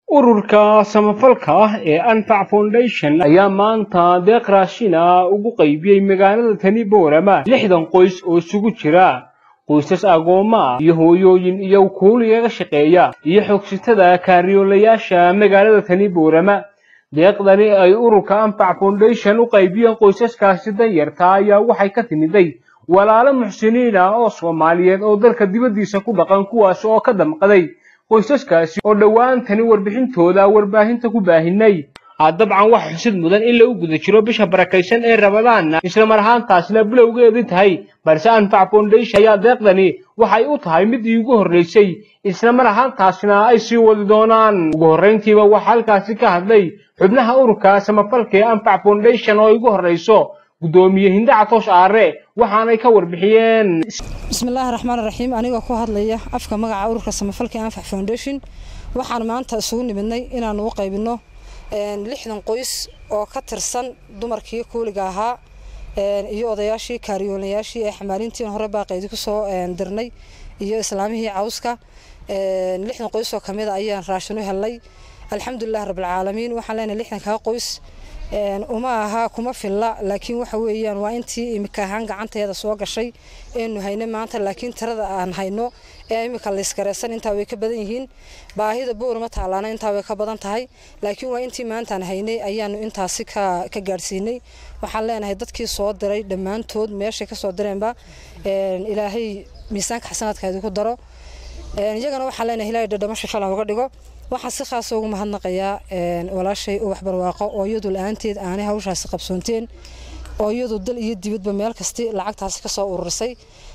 ururka samafalka ah ee anfac foundation ayaa maanta deeq raashina ugu qaybiyey magaalada tani boorama lixdan qoys oo isugu jira qoysas agoomma ah iyo hooyooyin iyo kuuliyaga shaqeeya iyo xogsitada kaariyoolayaasha magaalada tani boorama deeqdani ay ururka anfac foundation u qaybiyeen qoysaskaasi danyarta ayaa waxay ka timiday walaalo muxsiniin ah oo soomaaliyeed oo dalka dibaddiisa ku dhaqan kuwaas oo ka damqaday qoysaskaasi oo dhowaan tani warbixintooda warbaahinta ku baahinay dabcan waxa xusid mudan in lagu guda jiro bisha barakaysan ee rabadaanna islamar ahaantaasna bilowgeedii tahay balse anfac foundation ayaa deeqdani waxay u tahay mid iigu horreysay islamar ahaantaasna ay sii wadi doonaan ugu horrayntiiba waxaa halkaasi ka hadlay xubnaha ururka samafalka ee anfac foundation oo igu horreyso gudoomiye hindaca toos aare waxaanay ka warbixiyeen bismillaahi raxmaan raxiim anigoo ku hadlaya afka magaca ururka samafalka anfac foundation waxaan maanta isugu nimidnay inaan u qaybino lixdan qoys oo ka tirsan dumarkii kuuliga ahaa iyo odayaashii kaariyoolayaashii ee xamaalintii hore baaqeydii kusoo dirnay iyo islaamihii cawska lixdan qoys oo kamida ayaan raashin u helnay alxamdulilah rabbilcaalamiin waxaan leenahay lixdankaa qoys uma aha kuma filla laakiin waxa weeyaan waa intii imika ahaan gacanteeda soo gashay eenu hayno maanta laakiin tirada aan hayno ee imika laysgareysan intaa way ka badan yihiin baahida boorma taalaana intaa way ka badan tahay laakiin waa intii maantaan haynay ayaanu intaasi ka ka gaadhsiinay waxaan leenahay dadkii soo diray dhammaantood meeshay kasoo direenba ilaahay miisaanka xasanaadkaadi ku daro iyagana waxaan leenahay ilaahay dhadhamasha falan uga dhigo waxaan si khaasa ugu mahadnaqayaa walaashay ubax barwaaqo oo iyadu la-aanteed aanay hawshaasi qabsoonteen oo iyadu dal iyo dibadba meel kasti lacagtaasi kasoo ururisay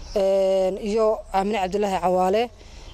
iyo aamine cabdilaahi cawaale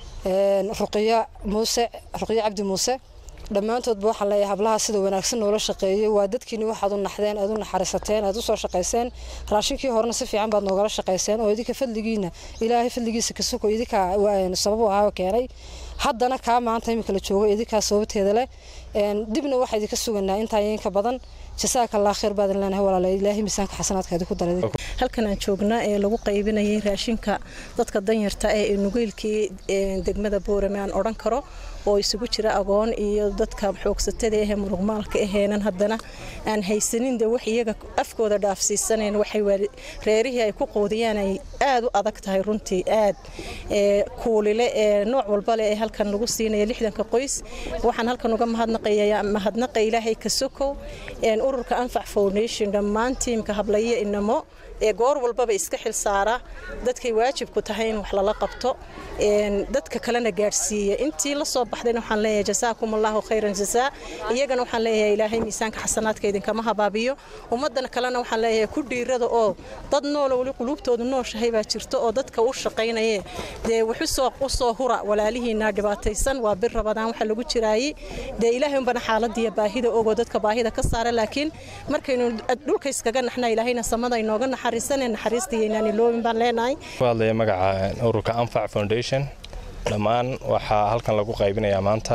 ruqiya muuse ruqiya cabdi muuse dhammaantoodba waxaan leeyahay hablaha sida wanaagsan noola shaqeeyey waa dadkiini waxaad u naxdeen aad u naxariisateen aad usoo shaqayseen raashinkii horena si fiican baad noogala shaqayseen oo idinka fadligiina ilaahay fadligiisa kasoko idinka sabab u ahaa keenay haddana kaa maanta imika la joogo idinkaa sababteeda leh dibna waxaa idinka suganaa intaa inka badan jasaaka allah khayr baadan leenahay walaala ilaahay miisaanka xasanaadkaadi ku daray halkan aan joognaa ee lagu qaybinayay raashinka dadka danyarta ee nugeylkii degmada boorame aan odhan karo oo isugu jira agoon iyo dadka xoogsatada ahee muruqmaalka aheenan haddana aan haysanin de wax iyaga afkooda dhaafsiisaneen waxay reerihii ay ku qoodiyaan ay aad u adag tahay runtii aad kuulile ee nooc walba leh ee halkan lagu siinaya lixdanka qoys waxaan halkan uga mahadnaqaya mahadnaqa ilaahay ka sokow ururka anfac foundation dhammaan tiimka hablaye inamo ee goor walbaba iska xil saara dadkay waajibku tahay in wax lala qabto dadka kalena gaadhsiiya intii la soo baxdayna waxaan leeyahay jasaakum allahu khayran jasaa iyagana waxaan leeyahay ilaahay miisaanka xasanaadka idinkama habaabiyo ummadana kalena waxaan leeyahay ku dhiirada oo dad noola weli quluubtooda nooshahay baa jirto oo dadka u shaqaynaye dee waxusoo usoo hura walaalihiina dhibaataysan waa bir rabadaan waxa lagu jiraayey dee ilaahay unbana xaaladiiyo baahida ogoo dadka baahida ka saara laakiin markaynu dhulka iskaga naxna ilaahayna samada inooga naxariisanee naxariistayaynaan iloobin baan leenahay hadlaya magaca ururka anfac foundation dhammaan waxaa halkan lagu qaybinayaa maanta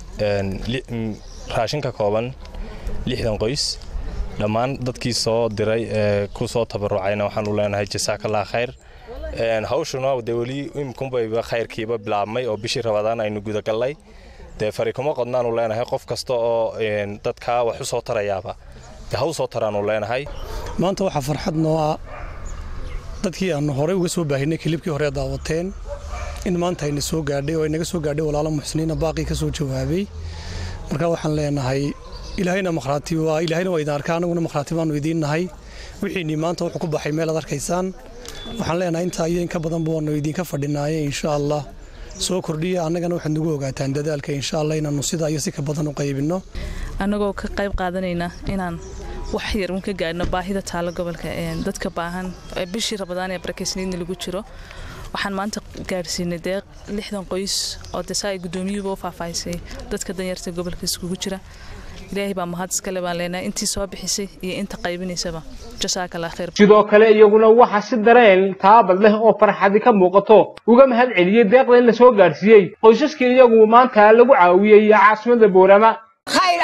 raashin ka kooban lixdan qoys dhammaan dadkii soo diray ee ku soo tabarucayna waxaan u leenahay jasaakallah khayr hawshuna dee weli imkunbayba khayrkiiba bilaabmay oo bishii rabadaan aynu gudagallay dee farikuma qodnaanu leenahay qof kasta oo dadkaa wax u soo tarayaaba dee haw soo taraanu leenahay maanta waxaa farxad noo ah dadkii aanu horey uga soo baahinay kilibkii hore daawateen in maanta ayna soo gaadhay oo aynaga soo gaadhay walaalo muxsiniina baaqii ka soo jawaabay marka waxaan leenahay ilaahayna makhraati waa ilaahayna waa idin arkaa anaguna makhraati baanu idiin nahay wixiinii maanta wuxuu ku baxay meel aad arkaysaan waxaan leenahay intaa iyo inka badanba waanu idinka fadhinaaye insha allah soo kordhiya annagana waxaad nagu ogaataan dadaalka insha allah inaanu sidaa iyo si ka badan u qaybinno annagoo ka qayb qaadanayna inaan wax yar uun ka gaadhno baahida taalo gobolka dadka baahan bishii rabadaan ee barakeysniidna lagu jiro waxaan maanta gaadhsiinay deeq lixdan qoys oo desaa ay guddoomiyuhuba u faahfaahisay dadka danyarta gobolka iskugu jira ilaahay baa mahad iskale baan leenahay intii soo bixisay iyo inta qaybinaysaba jasaakallah khayr sidoo kale iyaguna waxaa si dareen taabad leh oo farxadi ka muuqato uga mahad celiyey deeqda in la soo gaadhsiiyey qoysaskii iyagu maanta lagu caawiyey caasimada boorama khayr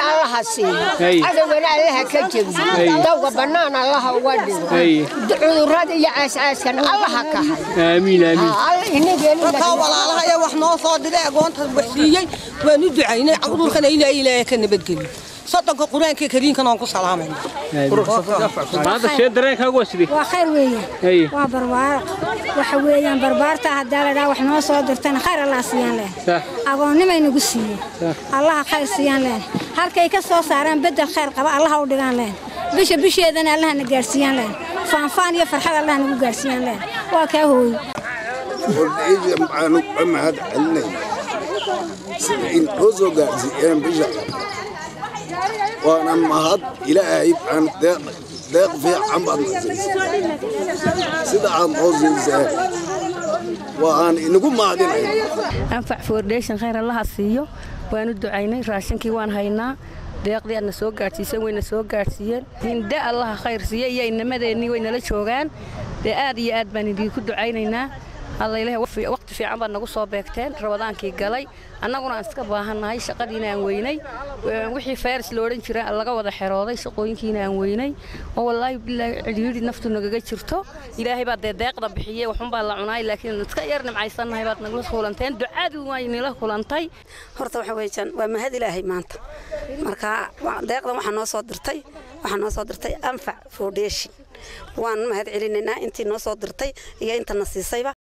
allaha siiyo Hey. cadowgana allaha ka jebiyo Hey. dawga bannaan allaha uga dhigo Hey. cudurrada iyo caascaaskan allaha ka hay aamiin aamiin alla inageeni dadkaa walaalaha ee wax noo soo dhigay agoonta wax siiyey waan u ducaynay cudurkana ilaahay ilaahay ka nabadgeliyo soddonka qur-aanka kariinkan aan ku salaamayna maanta shee dareenkaagu waa sidee waa khayr weeyaan Hey. waa barbaaro waxa weeyaan barbaarta haddaa la dhaha wax noo soo dirtana khayr allah siiyaan leen Sah. agoonnimay nagu siiyey allaha khayr siiyaan leen halkay ka soo saaraan beddel khayr qaba allaha u dhigaan leen bisha bisheedana allaha na gaarsiiyaan leen faanfaan iyo farxad allaha nagu gaarsiiyaan leen waa kaa hooyo wardayda maxaanu ka mahad celinay sida in noo soo gaarsiiyeen bisha waana mahad ilaahay baan deeq deeq fiican baad nasiisay sida aad noo siiseen waan inagu mahadinaya anfac foundation khayr allaha siiyo waanu ducaynay raashinkii waan haynaa deeqdii aadna soo gaadhsiiseen wayna soo gaadhsiiyeen hinde allaha khayr siiya iyo inamadeenii way nala joogaan dee aad iyo aad baan idinku ducaynaynaa hadlaylehe waqti fiican baad nagu soo beegteen rabadaankii galay annaguna aan iska baahannahay shaqadiina aan weynay wixii fayras la odhan jira laga wada xerooday shaqooyinkiina aan weynay oo wallaahi bilaahi cidhiidhi naftu nagaga jirto ilaahay baa dee deeqda bixiyey waxunbaa la cunaay laakiin iska yar nimcaysannahay baad nagula kulanteen ducadu way nila kulantay horta waxa weeyaan waa mahad ilaahay maanta marka wa- deeqdan waxaa noo soo dirtay waxaa noo soo dirtay anfac foundation waan mahad celinaynaa intii noo soo dirtay iyo intana siisayba